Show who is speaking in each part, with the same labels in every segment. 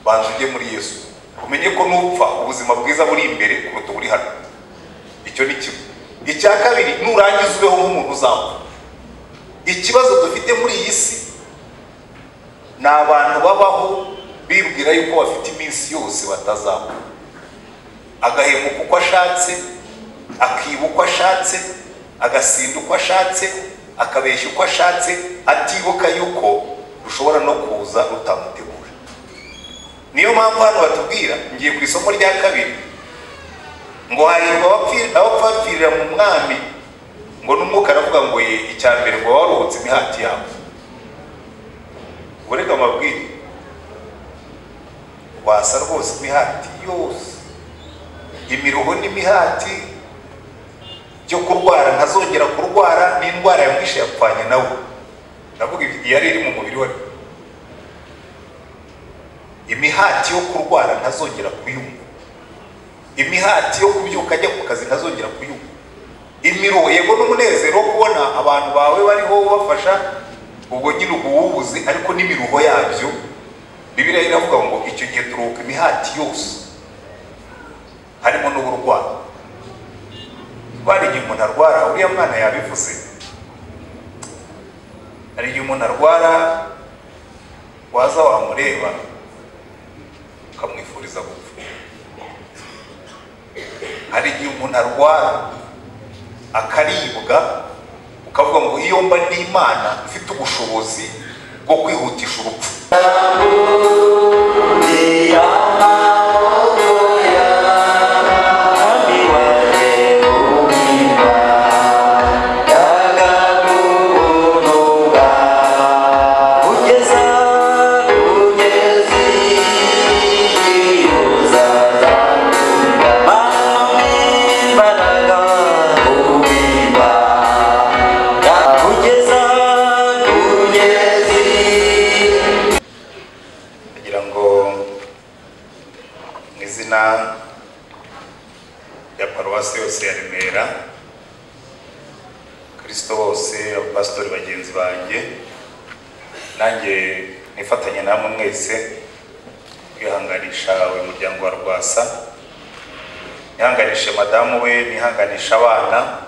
Speaker 1: banza ujye muri yesu umenye ko nupfa ubuzima bwiza buri imbere kuruta uburi hano icyo ni kimwe icya kabiri nurangiza ubeho nk'umuntu uzapfa ikibazo dufite muri iyi si ni abantu babaho bibwira yuko bafite iminsi yose batazapfa agahemuka uko ashatse akiba uko ashatse agasinda uko ashatse akabeshya uko ashatse atibuka yuko rushobora no kuza rutamutegura niyo mpamvu hano batubwira ngiye ku isomo rya kabiri ngo hahirwa abapfa bapfirira mu mwami ngo n'umwuka aravuga ngo ye icya mbere ngo waruhutse imihati yabo ureka amabwire wasa rwose imihati yose imiruho n'imihati byo kurwara ntazongera kurwara n'indwara yamwishe yapfanye nawe ndavuga yari iri mu mubiri we imihati yo kurwara ntazongera kuyumva imihati yo kubyuka ajya ku kazi ntazongera kuyumva imiruho yego n'umunezero wo kubona abantu bawe bariho ubafasha ubwo nyine uba uwubuze ariko n'imiruho yabyo bibiriya iravuga ngo icyo gihe turuhuka imihati yose harimo n'uburwayi rwara igihe umuntu arwara uriya mwana yabivuze hari igihe umuntu arwara waza wamureba ukamwifuriza gupfa hari igihe umuntu arwara akaribwa ukavuga ngo iyo mba n'imana ifite ubushobozi bwo kwihutisha urupfu kugira ngo mu izina ya paruwasi yose ya remera kirisito bose abapasitori bagenzi banjye nanjye nifatanye namwe mwese kwihanganisha uyu muryango wa rwasa nihanganishe madamu we nihanganishe abana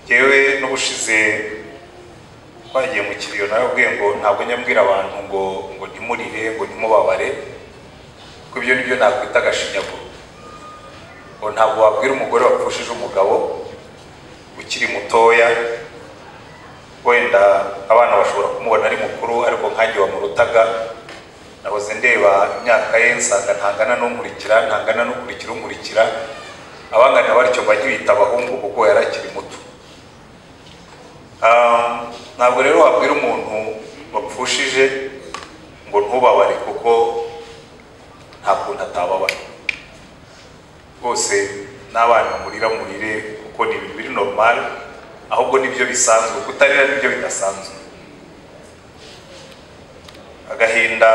Speaker 1: yewe n'ubushize twagiye mu kiriyo nawe ubwiye ngo ntabwo nyabwira abantu ngo ngo ntimurire ngo ntimubabare kuko ibyo nibyo nakwita agashinyaguro ngo ntabwo wabwira umugore wapfushije umugabo ukiri mutoya wenda abana bashobora kumubona ari mukuru ariko nkange wamurutaga nahoze ndeba imyaka ye nsanga ntangana n'umurikira ntangana n'ukurikira umurikira abangana batyo bajya bita abahungu kuko yari akiri muto ntabwo rero wabwira umuntu wapfushije ngo ntubabare kuko nta kuntu atababara rwose n'abana murira murire kuko ni ibintu biri normal ahubwo nibyo bisanzwe kutarira nibyo bidasanzwe agahinda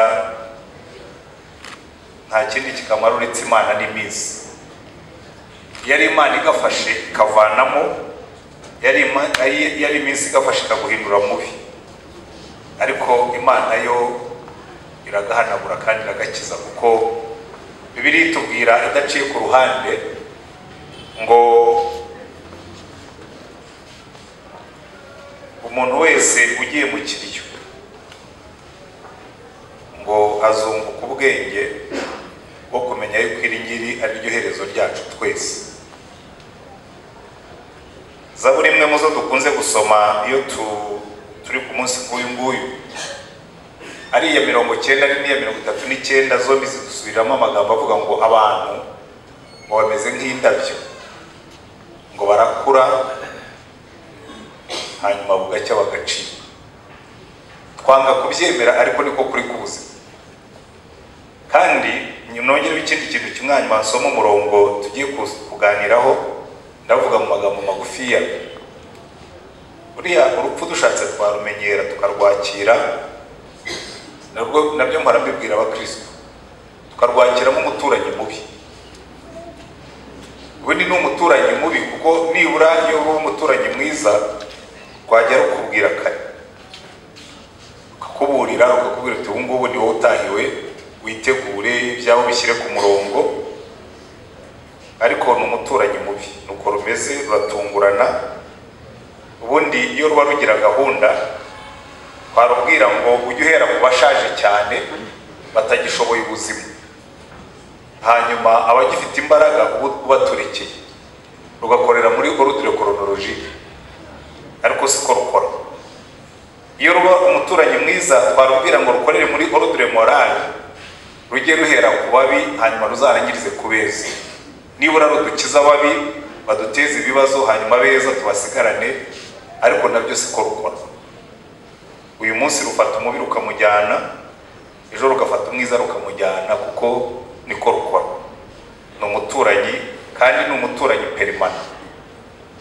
Speaker 1: nta kindi kikamara uretse imana n'iminsi iyo ari imana igafashe ikavanamo yari iminsi igafasha ikaguhindura mubi ariko imana yo iragahanagura kandi iragakiza kuko bibiri itubwira idaciye ku ruhande ngo umuntu wese ugiye mu kiriyo ngo azunguka ubwenge bwo kumenya yuko iri ngiri ari ryo herezo ryacu twese zaburi imwe mu zo dukunze gusoma iyo turi ku munsi nk'uyu nguyu ari iya mirongo icyenda n'iya mirongo itatu n'icyenda zombi zidusubiramo amagambo avuga ngo abantu ngo bameze nk'indabyo ngo barakura hanyuma bugacya bagacika twanga kubyemera ariko niko kuri kuza kandi nongereho ikindi kintu kimwe hanyuma nsoma umurongo tugiye kuganiraho ndavuga mu magambo magufiya uriya urupfu dushatse twarumenyera tukarwakira nabyo mpora mbibwira abakristo tukarwakira nk'umuturanyi mubi ubundi ni umuturanyi mubi kuko nibura iyo uba umuturanyi mwiza twajya rukubwira kare rukakuburira rukakubwira uti ubu ngubu ni wowe utahiwe wite mushyire ku murongo ariko ni umuturanyi mubi ni uko rumeze ruratungurana ubundi iyo ruba rugira gahunda twarubwira ngo ujye uhera ku bashaje cyane batagishoboye ubuzima hanyuma abagifite imbaraga uba ubaturikiye rugakorera muri orudire koronoloji ariko siko rukora iyo ruba umuturanyi mwiza twarubwira ngo rukorere muri orudire morale rujye ruhera ku babi hanyuma ruzarangirize ku beza nibura rudukiza ababi baduteze ibibazo hanyuma beza tubasigarane ariko nabyo siko rukora uyu munsi rufata umubi rukamujyana ejo rugafata umwiza rukamujyana kuko niko rukora ni umuturanyi kandi ni umuturanyi perimana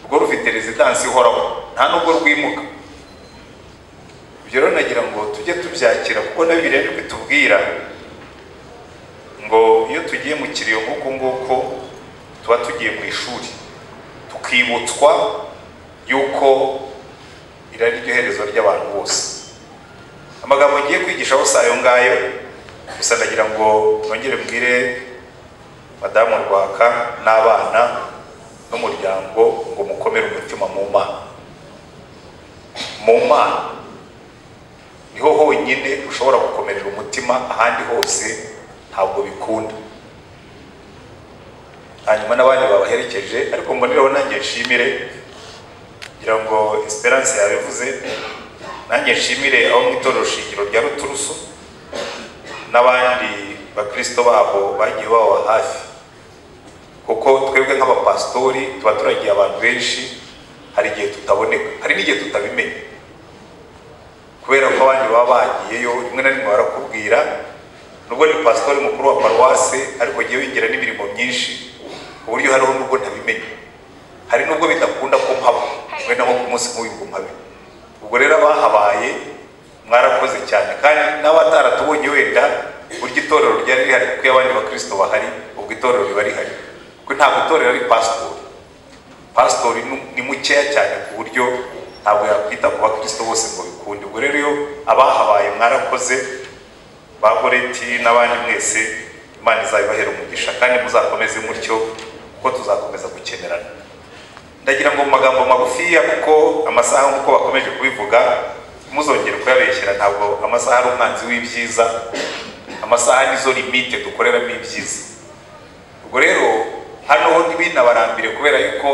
Speaker 1: rwo rufite rezidansi ihoraho nta nubwo rwimuka ibyo rero nagira ngo tujye tubyakira kuko na bibiliya nibwo itubwira ngo iyo tugiye mu kiriyo nk'uko nguko tuba tugiye mu ishuri tukibutswa yuko irari ryo herezo ry'abantu bose amagambo ngiye kwigishaho si ayo ngayo gusa ndagira ngo nongere mbwire madamu rwaka n'abana n'umuryango ngo mukomere umutima mu mana mu mana niho honyine ushobora gukomerera umutima ahandi hose ntabwo bikunda hanyuma n'abandi babaherekeje ariko mbonereho nanjye nshimire kugira ngo esperance yabivuze nanjye nshimire aho mu itorero shingiro rya ruturusu n'abandi bakirisito babo bagiye baba hafi kuko twebwe nk'abapasitori tuba turagiye abantu benshi hari igihe tutaboneka hari n'igihe tutabimenya kubera ko abandi baba bagiyeyo rimwe na rimwe barakubwira nubwo ni pasitori mukuru wa paruwase ariko agiye winjira n'imirimo myinshi ku buryo hariho nubwo ntabimenya hari nubwo bidakunda ko mpaba wenda nko ku munsi nk'uyu ngo mpabe ubwo rero abahabaye mwarakoze cyane kandi n'abataratubonye wenda buryo itorero ryari rihari kuko iyo abandi bakirisito bahari ubwo itorero riba rihari kuko ntabwo itorero ari pasitori pasitori ni mukeya cyane ku buryo ntabwo yakwita ku bakirisito bose ngo bikunde ubwo rero iyo abahabaye mwarakoze ba goreti n'abandi mwese imana izabibahera umugisha kandi muzakomeze mutyo kuko tuzakomeza gukenerana ndagira ngo mu magambo magufiya kuko amasaha nk'uko bakomeje kubivuga muzongere kuyabeshyira ntabwo amasaha ari umwanzi w'ibyiza amasaha nizo limite dukoreramo ibyiza ubwo rero hano ho ntibinabarambire kubera yuko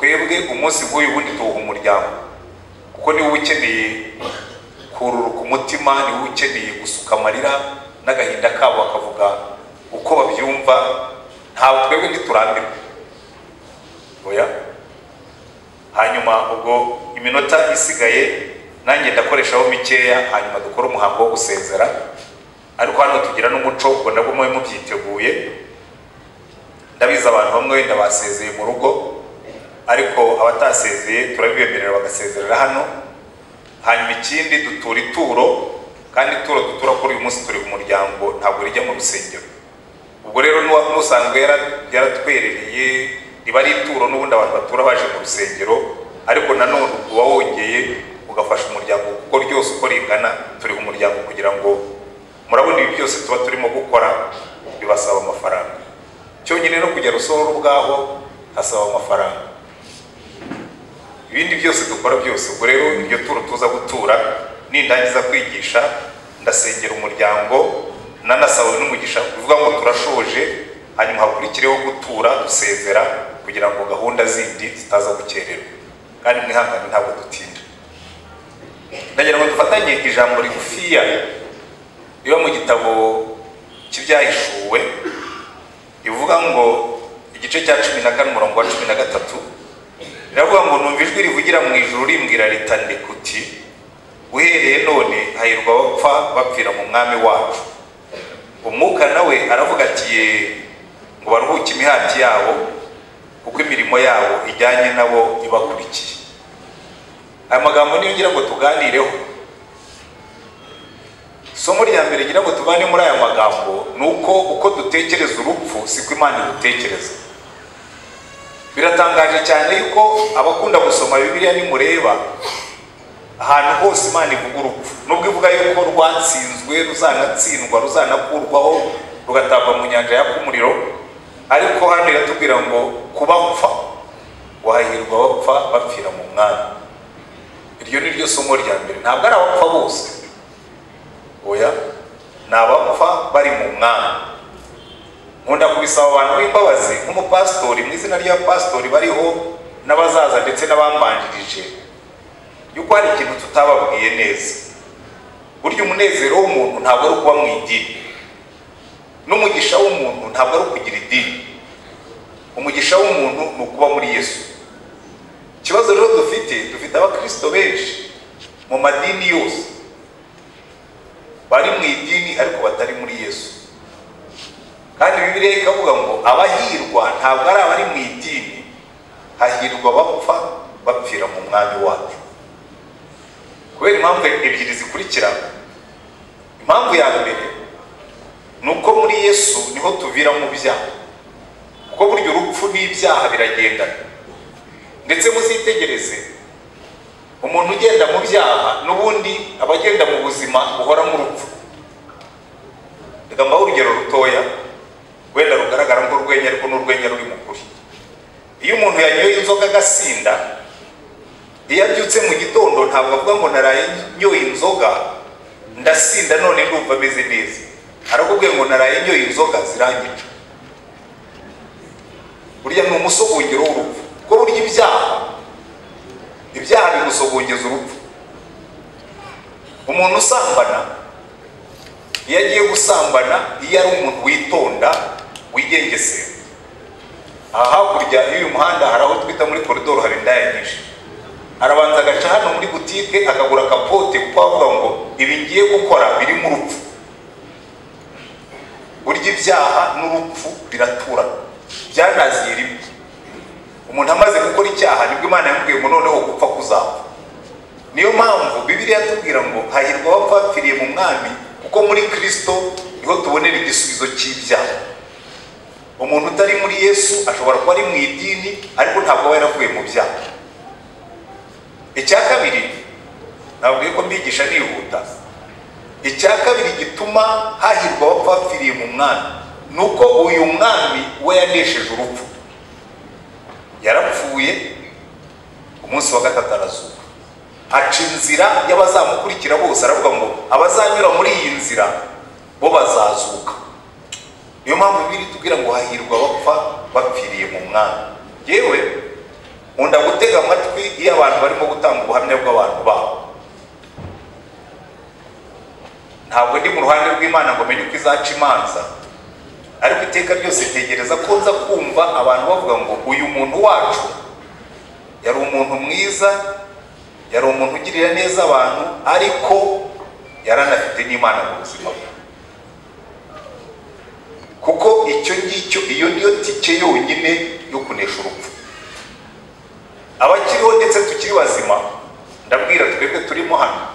Speaker 1: twebwe umunsi nk'uyu wundi tuwuha umuryango kuko niwe uba ukeneye kururuka umutima niwe uba ukeneye gusuka amarira n'agahinda kabo bakavuga uko babyumva ntabwo twebwe ntiturambirwe oya hanyuma ubwo iminota isigaye nanjye ndakoreshaho mikeya hanyuma dukore umuhango wo gusezera ariko hano tugira n'umuco ubwo nabwo mube mubyiteguye ndabizi abantu bamwe wenda basezeye mu rugo ariko abatasezeye turabibemerera bagasezerera hano hanyuma ikindi dutura ituro kandi ituro dutura kuri uyu munsi turi ku muryango ntabwo rijya mu rusengero ubwo rero n'usanzwe yaratwerereye riba ari ituro n'ubundi abantu batura baje mu rusengero ariko nanone uba wongeye ugafasha umuryango kuko ryose uko ringana turi umuryango kugira ngo murabona ibi byose tuba turimo gukora bibasaba amafaranga cyonyine no kujya rusohora ubwaho hasaba amafaranga ibindi byose dukora byose ubwo rero iryo turo tuza gutura nindangiza kwigisha ndasengera umuryango nanasawe n'umugisha bivuga ngo turashoje hanyuma hakurikireho gutura dusezera kugira ngo gahunda zindi zitaza gukererwa kandi mwihangane ntabwo dutinda ndagira ngo dufatanye ijambo rigufiya riba mu gitabo cy'ibyahishuwe rivuga ngo igice cya cumi na kane umurongo wa cumi na gatatu riravuga ngo numva ijwi rivugira mu ijuru rimbwira ritandikuti uhereye none hahirwa abapfa bapfira mu mwami wacu umwuka nawe aravuga ati ye ngo baruhuke imihati yabo kuko imirimo yabo ijyanye nabo ibakurikiye aya magambo niyo ngira ngo tuganireho isomo rya mbere ngira ngo tugane muri aya magambo ni uko uko dutekereza urupfu siko imana irutekereza biratangaje cyane yuko abakunda gusoma bibiliya nimureba ahantu hose imana ivuga urupfu nubwo ivuga yuko rwatsinzwe ruzanatsindwa ruzanakurwaho ugatabwa mu nyanja yaka umuriro ariko hano iratubwira ngo kubapfa wahirwa bapfa bapfira mu mwami iryo ni ryo somo rya mbere ntabwo ari abapfa bose oya ni abapfa bari mu mwami nkunda kubisaba abantu b'imbabazi nk'umupasitori mu izina rya pasitori bariho n'abazaza ndetse n'abambanjirije yuko hari ikintu tutababwiye neza burya umunezero w'umuntu ntabwo ari ukuba mu idini n'umugisha w'umuntu ntabwo ari ukugira idini umugisha w'umuntu ni ukuba muri yesu ikibazo rero dufite dufite abakirisito benshi mu madini yose bari mu idini ariko batari muri yesu kandi bibiriya ikavuga ngo abahirwa ntabwo ari abari mu idini hahirwa bapfa bapfira mu mwami wacu kubera impamvu ebyiri zikurikira impamvu ya mbere ni uko muri yesu niho tuvira mu byaha kuko burya urupfu n'ibyaha biragendana ndetse muzitegereze umuntu ugenda mu byaha n'ubundi aba agenda mu buzima buhoramo urupfu reka mbaho urugero rutoya wenda rugaragara nk'urwenya ariko n'urwenya ruri mu kuri iyo umuntu yanyoye inzoga agasinda iyo abyutse mu gitondo ntabwo avuga ngo naraye nyoye inzoga ndasinda none ndumva ameze neza arakubwiye ngo naraye nyoye inzoga zirangica burya ni umusogongero w'urupfu kuko burya ibyaha ibyaha bimusogongeza urupfu umuntu usambana iyo agiye gusambana iyo ari umuntu witonda wigengesera aha hakurya y'uyu muhanda hari aho twita muri koridoro haba indaya nyinshi arabanza agaca hano muri butike akagura akapote kuko avuga ngo ibi ngiye gukora birimo urupfu burya ibyaha n'urupfu biratura byanaziye rimwe umuntu amaze gukora icyaha nibwo imana yamubwiye ngo noneho gupfa kuzapfa niyo mpamvu bibiriya yatubwira ngo hahirwa abapfa bapfiriye mu mwami kuko muri kirisito niho tubonera igisubizo cy'ibyaha umuntu utari muri yesu ashobora kuba ari mu idini ariko ntabwo aba yaravuye mu byaha icya kabiri nabwiye ko mbigisha nihuta icya kabiri gituma hahirwa abapfa bapfiriye mu mwami ni uko uyu mwami we yanesheje urupfu yarapfuye umunsi wa gatatu arazuka aca inzira y'abazamukurikira bose aravuga ngo abazanyura muri iyi nzira bo bazazuka niyo mpamvu biri tubwira ngo hahirwa abapfa bapfiriye mu mwami yewe nkunda gutega amatwi iyo abantu barimo gutanga ubuhamya bw'abantu babo ntabwo ndi mu ruhande rw'imana ngo menye uko izaca imanza ariko iteka ryose tegereza ko nza kumva abantu bavuga ngo uyu muntu wacu yari umuntu mwiza yari umuntu ugirira neza abantu ariko yari anafite n'imana mu buzima bwe kuko icyo ngicyo iyo niyo tike yonyine yo kunesha urupfu abakiriho ndetse tukiri bazima ndabwira twebwe turimo hano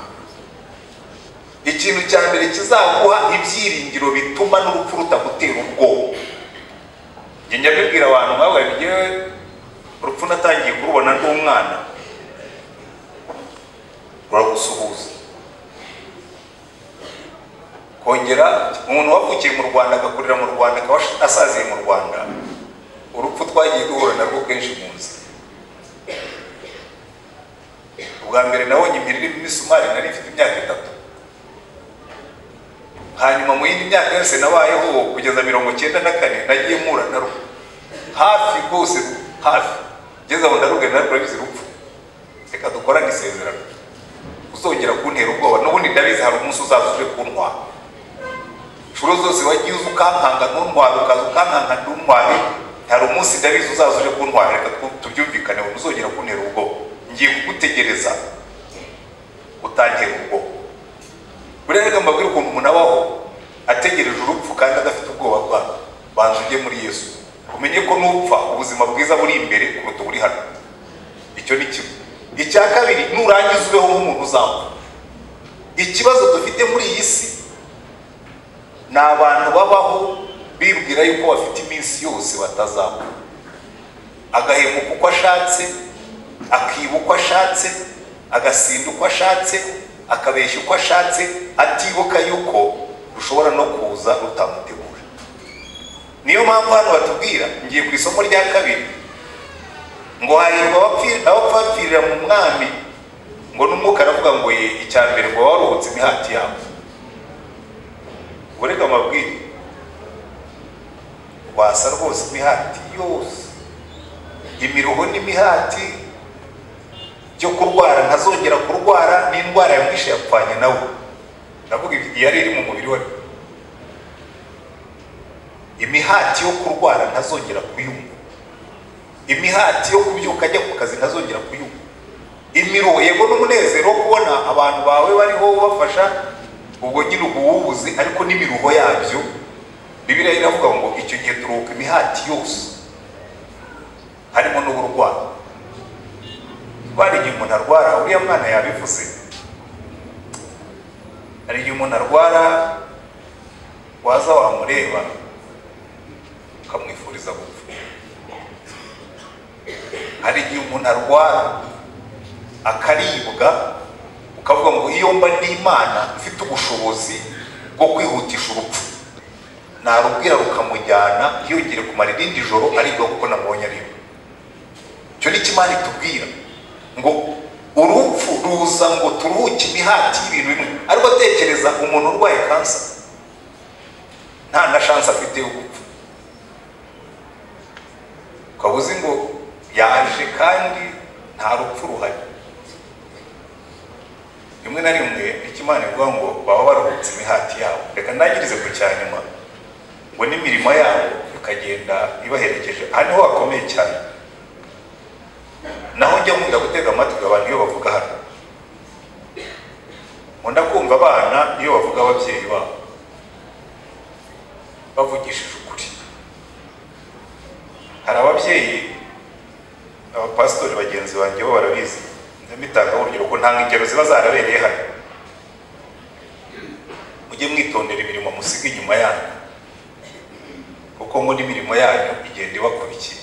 Speaker 1: ikintu cya mbere kizaguha ibyiringiro bituma n'urupfu rutagutera ubwoba njya mbibwira abantu nkawe njyewe urupfu natangiye kurubona ndi umwana ruragusuhuza kongera umuntu wavukiye mu rwanda agakurira mu rwanda akaba asaziye mu rwanda urupfu twagiye duhura narwo kenshi mu nzira ubwa mbere nabonye impiri irimo imisumari nari ifite imyaka itatu hanyuma mu yindi myaka yose nabayeho kugeza mirongo cyenda na kane nagiye mpura na rwo hafi rwose hafi ngeze aho ndarugana narwo urabizi rupfu reka dukorane isezerano uzongera kuntera ubwoba n'ubundi ndabizi hari umunsi uzaza uje kuntwara inshuro zose wagiye uza ukankanga ntuntware ukaza ukankanga ntuntware hari umunsi ndabizi uzaza uje kuntwara reka tubyumvikane uzongera kuntera ubwoba ngiye kugutegereza utantera ubwoba buriya reka mbabwire ukuntu umuntu abaho ategereje urupfu kandi adafite ubwoba bwawe banza ujye muri yesu umenye ko nupfa ubuzima bwiza buri imbere kuruta buri hano icyo ni kimwe icya kabiri nurangiza ubeho nk'umuntu uzapfa ikibazo dufite muri iyi si ni abantu babaho bibwira yuko bafite iminsi yose batazapfa agahemuka uko ashatse akiba uko ashatse agasinda uko ashatse akabeshya uko ashatse atibuka yuko rushobora no kuza rutamutegura niyo mpamvu hano batubwira ngiye ku isoko rya kabiri ngo hahirwa abapfi- abapfa bapfirira mu mwami ngo n'umwuka aravuga ngo ye icya mbere ngo waba waruhutse imihati yawe ubwo reka mbabwire wasa rwose imihati yose imiruho n'imihati byo kurwara ntazongera kurwara n'indwara yamwishe yapfanye nawe ndavuga ibi- yari iri mu mubiri we imihati yo kurwara ntazongera kuyumva imihati yo kubyuka ajya ku kazi ntazongera kuyumva imiruho yego n'umunezero wo kubona abantu bawe bariho bafasha ubwo nyine uba uwubuze ariko n'imiruho yabyo bibiriya iravuga ngo icyo gihe turuhuka imihati yose harimo n'uburwayi rwara igihe umuntu arwara uriya mwana yabivuze hari igihe umuntu arwara waza wamureba ukamwifuriza gupfa hari igihe umuntu arwara akaribwa ukavuga ngo iyo mba n'imana mfite ubushobozi bwo kwihutisha urupfu narubwira rukamujyana ntiyongere kumara irindi joro aribwa kuko nabonye aribwa icyo ni cyo imana itubwira ngo urupfu ruza ngo turuhuke imihati y'ibintu bimwe ariko atekereza umuntu urwaye kansa nta na shansi afite yo gupfa ukaba uzi ngo yaje kandi nta rupfu ruhari rimwe na rimwe icyo imana ivuga ngo baba baruhutse imihati yabo reka ntangirize ku cya nyuma ngo n'imirimo yabo ikagenda ibaherekeje aha niho hakomeye cyane naho njya nkunda gutega amatwi abantu iyo bavuga hano nkunda kumva abana iyo bavuga ababyeyi babo bavugishije ukuri hari ababyeyi abapasitori bagenzi banjye bo barabizi ndabitangaho urugero ko nta ngero ziba zarabereye hano mujye mwitondera imirimo musiga inyuma yanyu kuko ngo n'imirimo yanyu igenda ibakurikiye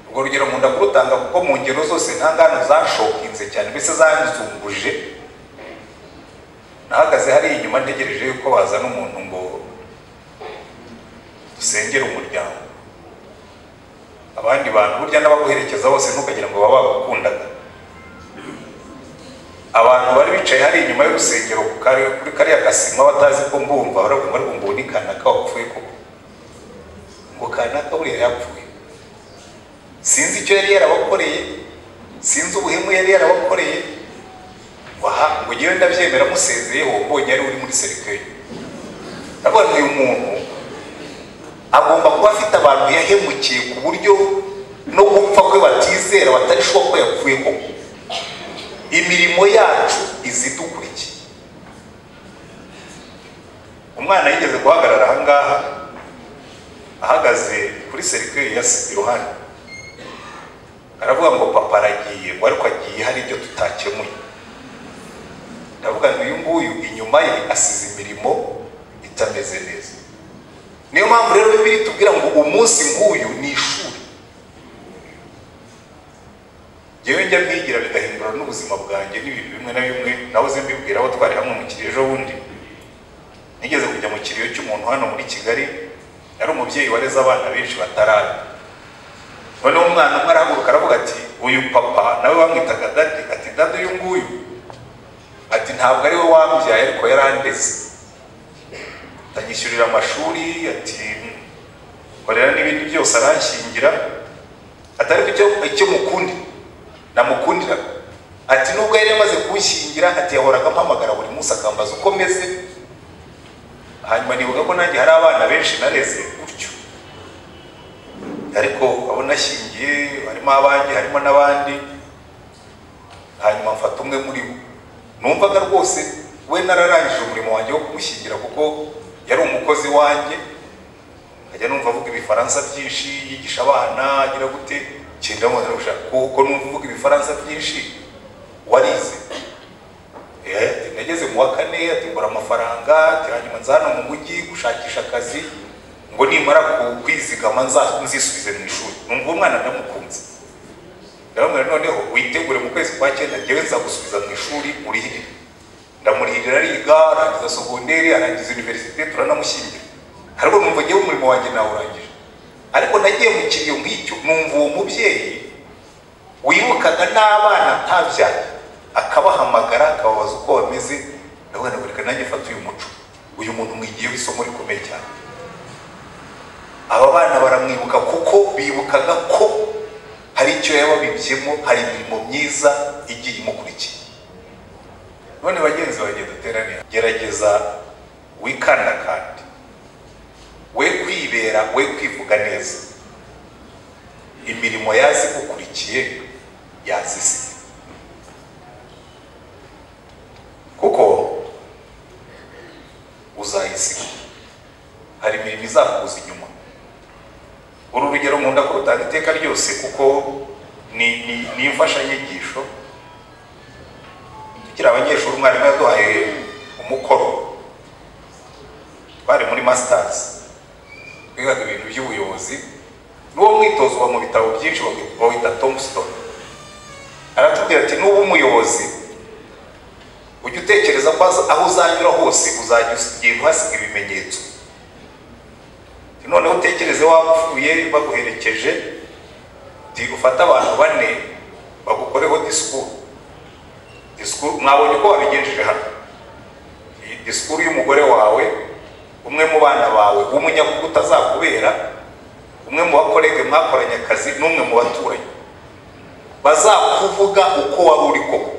Speaker 1: urwo rugero nkunda kurutanga kuko mu ngero zose nta ngano zashokinze cyane mbese zanzunguje nahagaze hariya inyuma ntegereje yuko bazana umuntu ngo dusengere umuryango abandi bantu burya n'abaguherekeza bose ntukagira ngo baba bagukundaga abantu bari bicaye hariya inyuma y'urusengero ku kare- kuri kariya gasima batazi ko mbumva baravuga ngo mbumva ni kanaka wapfuye koko ngo kanaka buriya yapfuye sinzi icyo yari yarabakoreye sinzi ubuhemu yari yarabakoreye waha ngo ngewe ndabyemera musezeyeho mbonye ari uri muri serikeri ndavuga ngo uyu muntu agomba kuba afite abantu yahemukiye ku buryo no gupfa kwe batizera batarishoboka ko yapfuye koko imirimo yacu izidukurikiye umwana yigeze guhagarara ahangaha ahagaze kuri serikeri ya se iruhande aravuga ngo papa aragiye ngo ariko agiye hari ibyo tutakemuye ndavuga ngo uyu nguyu inyuma ye asize imirimo itameze neza niyo mpamvu rero bibiri tubwira ngo umunsi nk'uyu ni ishuri ngewe njya mwigira bigahindura n'ubuzima bwanjye n'ibintu bimwe na bimwe nahoze mbibwira abo twari hamwe mu kiriyo ejo bundi nigeze kujya mu kiriyo cy'umuntu hano muri kigali yari umubyeyi wareze abana benshi batarara noneho umwana umwe arahaguruka aravuga ati uyu papa nawe bamwitaga dadi ati dadi uyu nguyu ati ntabwo ari we wambyaye ariko yarandeze atanyishyurira amashuri ati korera n'ibindi byose aranshingira ati ariko icyo, icyo mukundi namukundira ati nubwo yari yamaze kunshingira ati yahoraga ampamagara buri munsi akambaza uko meze hanyuma nibuka ko nanjye hari abana benshi nareze gutyo ariko abo nashingiye harimo abandi harimo n'abandi hanyuma mfata umwe muri bo numvaga rwose we nararangije umurimo wanjye wo kumushyingira kuko yari umukozi wanjye nkajya numva avuga ibifaransa byinshi yigisha abana agira gute cyenda mbona gushaka kuko numva uvuga ibifaransa byinshi warize Eh, ati, nageze mu wa kane ati mbura amafaranga ati hanyuma nza hano mu mujyi gushakisha akazi ngo nimara ku- kwizigama nza- nzisubize mu ishuri numva umwana ndamukunze ndababwira noneho witegure mu kwezi kwa cyenda njyewe nzagusubiza mu ishuri urihirire ndamurihirira ariga arangiza sogonderi arangiza univerisite turanamushyingira ariko numva ngewe umurimo wanjye nawurangije ariko nagiye mu kiriyo nk'icyo numva uwo mubyeyi wibukaga n'abana atabyaye akabahamagara akababaza uko bameze ndavuga ngo reka nanjye mfate uyu muco uyu muntu mwigiyeho isomo rikomeye cyane aba bana baramwibuka kuko bibukaga ko hari icyo yababibyemo hari imirimo myiza igiye imukurikiye none bagenzi banjye duteranira gerageza wikandakande we kwibera we kwivuga neza imirimo yazigukurikiye yazisiga kuko uzayisiga hari imirimo izakuza inyuma uru rugero nkunda kurutanga iteka ryose kuko ni ni- ni imfashanyigisho tukiri abanyeshuri umwarimu yaduhaye umukoro twari muri masitazi twigaga ibintu by'ubuyobozi n'uwo mwitozo uba mu bitabo byinshi bawi- bawita tomusitoni aratubwira ati nuba umuyobozi ujya utekereza ko aza- aho uzanyura hose uzajya ugenda uhasiga ibimenyetso Ati, noneho utekereze wapfuye baguherekeje ti ufate abantu bane bagukoreho disikuru disikuru mwabonye uko wabigenjeje hano Iyi disikuru y'umugore wawe umwe mu bana bawe w'umunyakuru utazakubera umwe mu bakorege mwakoranye akazi n'umwe mu baturanyi bazakuvuga uko wari uri koko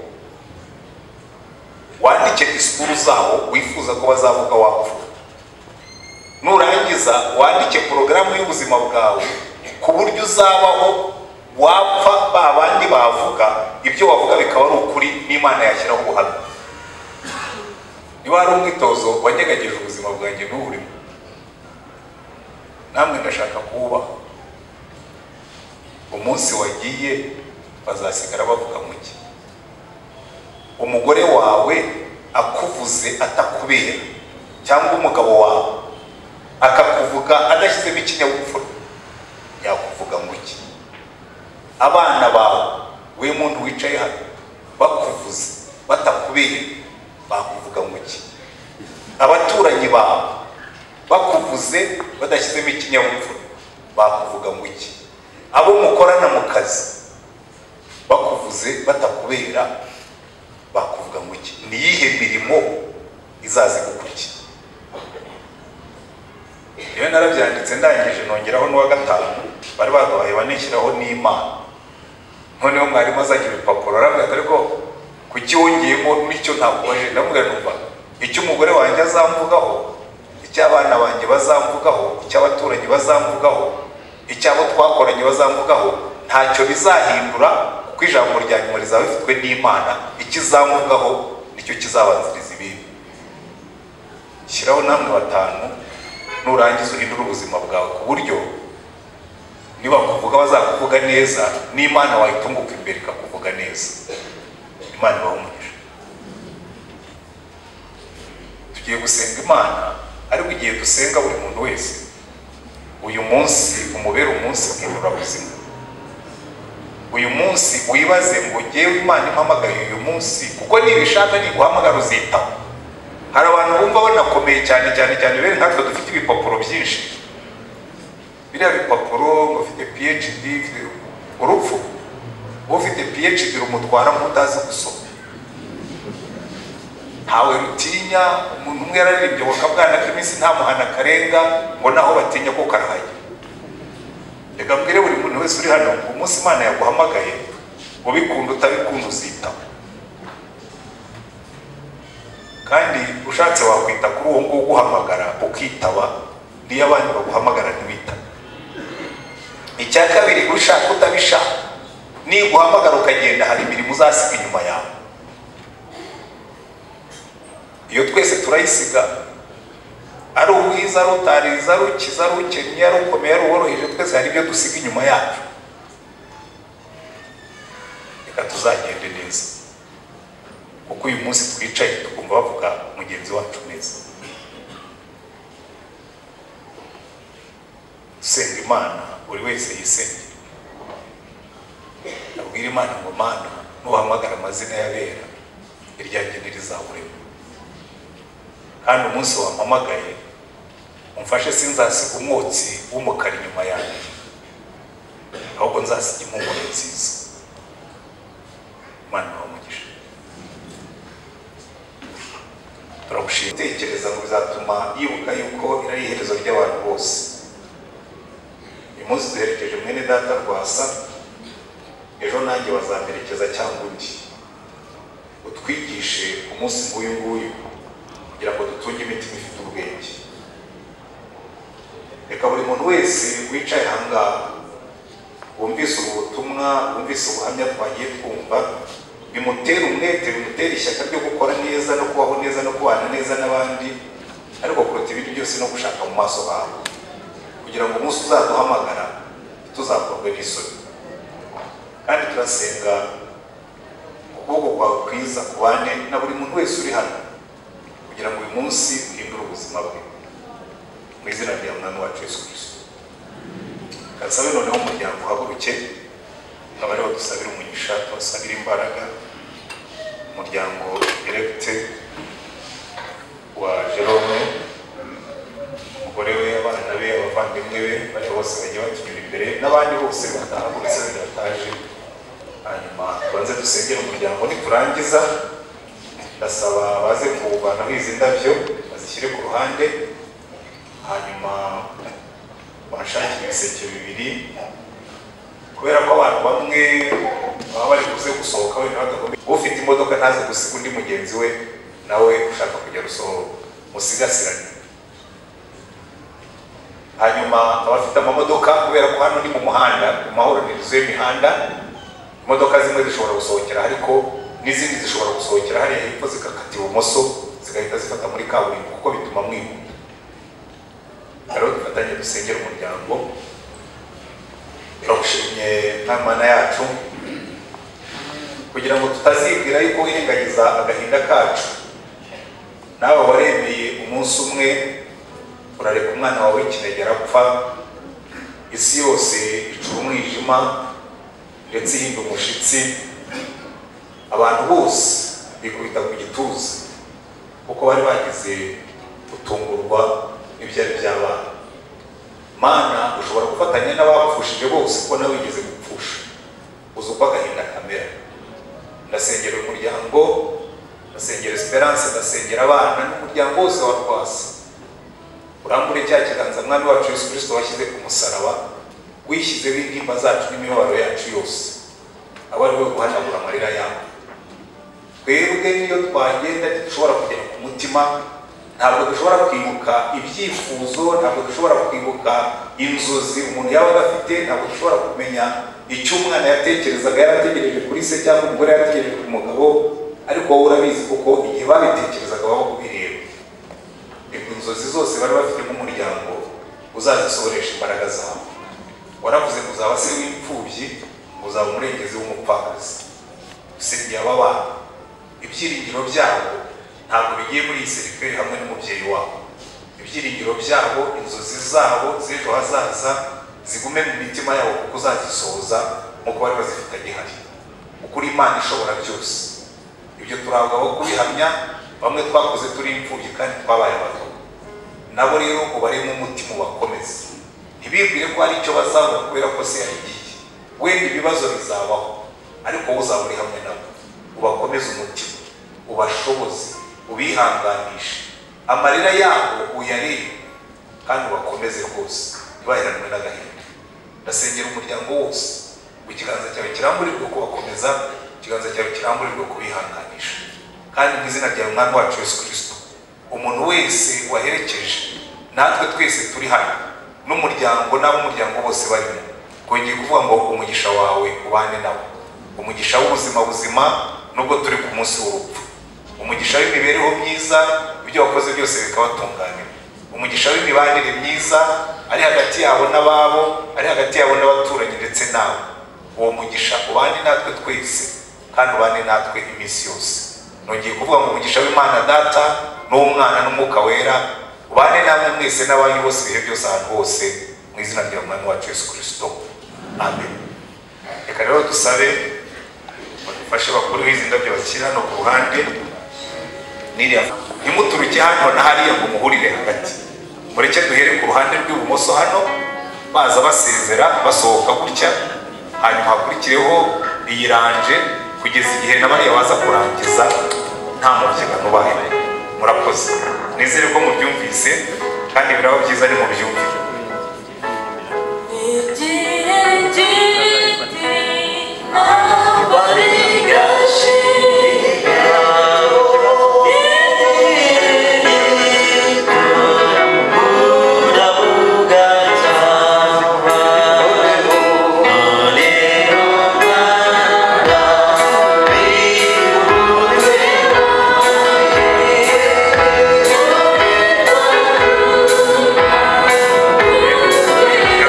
Speaker 1: wandike disikuru zabo wifuza ko bazavuga wapfuye nurangiza wandike porogaramu y'ubuzima bwawe ku buryo uzabaho wapfa ba bandi bavuga ibyo wavuga bikaba ari ukuri n'imana yashyiraho ubuhamya niba hari umwitozo wanyeganyije ubuzima bwanjye n'uburimo namwe ndashaka kuwubaha umunsi wagiye bazasigara bavuga muke umugore wawe akuvuze atakubera cyangwa umugabo wawe akakuvuga adashyizemo ikinyabupfura yakuvuga ngo iki abana bawe we muntu wicaye hano bakuvuze batakubeye bakuvuga ngo iki abaturanyi bawe bakuvuze badashyizemo ikinyabupfura bakuvuga ngo iki abo mukorana mu kazi bakuvuze batakubera bakuvuga ngo iki ni iyihe mirimo izazigukurikira iyo narabyanditse ndangije nongeraho n'uwa gatanu bari baduhaye banishyiraho n'imana noneho mwarimu azajya ibipapuro arambwira ati ariko kuki wongeyemo n'icyo ntakubaje ndamubwira numva icyo umugore wanjye azamvugaho icy'abana banjye bazamvugaho icy'abaturanyi bazamvugaho icy'abo twakoranye bazamvugaho ntacyo bizahindura kuko ijambo rya nyuma rizaba rifitwe n'imana ikizamvugaho nicyo kizabanziriza ibindi shyiraho namwe batanu nurangiza uhindure ubuzima bwawe ku buryo nibakuvuga bazakuvuga neza n'imana wayitunguka imbere ikakuvuga neza imana ibaha umugisha tugiye gusenga imana ariko igihe dusenga buri muntu wese uyu munsi umubere umunsi buzima uyu munsi wibaze ngo ngewe imana impamagaye uyu munsi kuko nibishaka niguhamagara uzitaho hari abantu bumva banakomeye cyane cyane cyane bene nkatwe dufite ibipapuro byinshi biriya bipapuro ufite phd ufite urupfu ufite phd rumutwara nk'utazi gusoma ntawe rutinya umuntu umwe yararirimbye ngo akabwana k'iminsi ntamuhana akarenga ngo naho batinya ko karahajya reka mbwire buri muntu wese uri hano ngo umunsi imana yaguhamagaye ubikunda utabikunda uzitaho kandi ushatse wakwita kuri uwo nguwo uguhamagara ukitaba n'iyo abandi baguhamagara ntiwitabe icya kabiri ushaka utabishaka niguhamagara ukagenda hari imirimo uzasiga inyuma yawe iyo twese turayisiga ari ubwiza ari utariza ari ukiza ari ukennye ari ukomeye ari uworoheje twese hari ibyo dusiga inyuma yacu reka tuzagende neza kuko uyu munsi twicaye tukumva bavuga mugenzi wacu neza dusenga imana buri wese yisengere abwira imana ngo mana nuhamagara amazina y'abera iryanjye ntirizahuremo kandi umunsi wampamagaye umfashe sinzasiga umwotsi w'umukara inyuma yanjye ahubwo nzasiga impumuro nziza imana ibahe umugisha turagushimira gutekereza ngo bizatuma yibuka yuko ari iherezo ry'abantu bose uyu munsi duherekeje mwene data rwasa ejo nanjye bazamerekeza cyangwa undi utwigishe umunsi nk'uyu nguyu kugira ngo dutunge imitima ifite ubwenge reka buri muntu wese wicaye ahangaha wumvise ubu butumwa wumvise ubuhamya twagiye twumva bimutera umwete bimutera ishyaka ryo gukora neza no kubaho neza no kubana neza n'abandi ariko kuruta ibindi byose no gushaka mu maso hawe kugira ngo umunsi uzaduhamagara tuzakorwe n'isoni kandi turasenga ukuboko kwawe kwiza kubane na buri muntu wese uri hano kugira ngo uyu munsi uhindure ubuzima bwe mu izina rya mwami wacu yesu kirisito kasabe noneho umuryango uhaguruke nkaba ariho dusabira umugisha tubasabira imbaraga umuryango eregite wa jerome umugore we abana be abavandimwe be bari bose bagiye batunyura imbere n'abandi bose batahagurutse badataje hanyuma tubanze dusengera umuryango niturangiza ndasaba baze kuwuvanaho izi ndabyo bazishyire ku ruhande hanyuma bashake ibiseke bibiri kubera ko abantu bamwe baba bari buze gusohoka wenda badakomeye ufite imodoka ntaze gusiga undi mugenzi we nawe ushaka kujya gusohoka musigasirane hanyuma abafite amamodoka kubera ko hano ni mu muhanda mu mahuriro y'imihanda imodoka zimwe zishobora gusohokera ariko n'izindi zishobora gusohokera hariya hepfo zigakata ibumoso zigahita zifata muri kaburimbo kuko bituma mwihuta rero dufatanye dusengera umuryango turagushimye nk'imana yacu kugira ngo tutazibwira yuko wirengagiza agahinda kacu nawe waremeye umunsi umwe urareka umwana wawe w'ikinegera apfa isi yose icura umwijima ndetse ihinda umushyitsi abantu bose bikubita ku gituza kuko bari bagize gutungurwa n'ibyari by'abana mana ushobora gufatanya n'abapfushije bose kuko nawe wigeze gupfusha uzi uko agahinda kamera ndasengera umuryango ndasengera esperance ndasengera abana n'umuryango wose wa rwasa urambure cya kiganza mwami wacu yesu kirisito washyize ku musaraba wishyizeho intimba zacu n'imibabaro yacu yose aba ari we guhanagura amarira yabo twebwe niyo twagenda dushobora kugera ku mutima ntabwo dushobora kwibuka ibyifuzo ntabwo dushobora kwibuka inzozi umuntu yaba adafite ntabwo dushobora kumenya icyo umwana yatekerezaga yarategereje kuri se cyangwa umugore yarategereje ku mugabo ariko wowe urabizi kuko igihe babitekerezaga baba kubireba reka inzozi zose bari bafite nk'umuryango uzazisohoresha imbaraga zawe waravuze ngo uzaba se w'imfubyi ngo uzaba umurengezi w'umupfakazi usibye aba bana ibyiringiro byabo ntabwo bigiye muri iyi serikare hamwe n'umubyeyi wabo ibyiringiro byabo inzozi zabo z'ejo hazaza zigume mu mitima yabo kuko uzazisohoza nk'uko bari bazifitanye hari ukuri imana ishobora byose ibyo turabaho kubihamya bamwe twakoze turi imfubyi kandi twabaye abato nabo rero ubaremo umutima ubakomeze ntibibwire ko hari icyo bazabona kubera ko se yagiye wenda ibibazo bizabaho ariko wowe uzaba uri hamwe nabo ubakomeze umutima ubashoboze ubihanganishe amarira yabo uyarebe kandi ubakomeze rwose ntibaheranwe n'agahinda ndasengera umuryango wose ngo ikiganza cyawe kiramburirwe kubakomeza ikiganza cyawe kiramburirwe kubihanganisha kandi mu izina ryawe umwami wacu yesu kirisito umuntu wese waherekeje natwe twese turi hano n'umuryango n'ab'umuryango bose barimo kongeye kuvuga ngo umugisha wawe ubane nabo umugisha w'ubuzima buzima nubwo turi ku munsi w'urupfu umugisha w'imibereho myiza ibyo wakoze byose bikabatunganira umugisha w'imibanire myiza ari hagati yabo n'ababo ari hagati yabo n'abaturanyi ndetse nawe uwo mugisha ubane natwe twese kandi ubane natwe iminsi yose nongeye kuvuga ngo umugisha w'imana data n'umwana n'umwuka wera ubane namwe mwese n'abanyu bose ibihe byose ahantu hose mu izina rya mwami wacu yesu kirisito amen reka rero dusabe badufashe bakuru b'izi ndabyo bakiri hano ku ruhande niriya ntimuturuke hano na hariya ngo muhurire hagati mureke duhere ruhande rw'ibumoso hano baza basezera basohoka gutya hanyuma hakurikireho iyi ranje kugeza igihe na bariya baza kurangiza nta mubyigano ubaye murakoze nizere ko mubyumvise kandi biraba byiza ni mubyumvire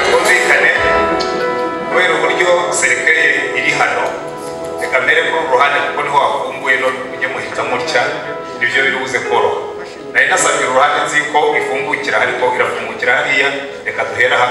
Speaker 1: byumvikane kubera uburyo serikare iri hano reka mbere ko uruhande kuko niho hafunguye none mujye muhita mutya nibyo biri buze koroha nari nasabye uruhande nzi ko ifungukira ariko irafungukira hariya reka duhera hamwe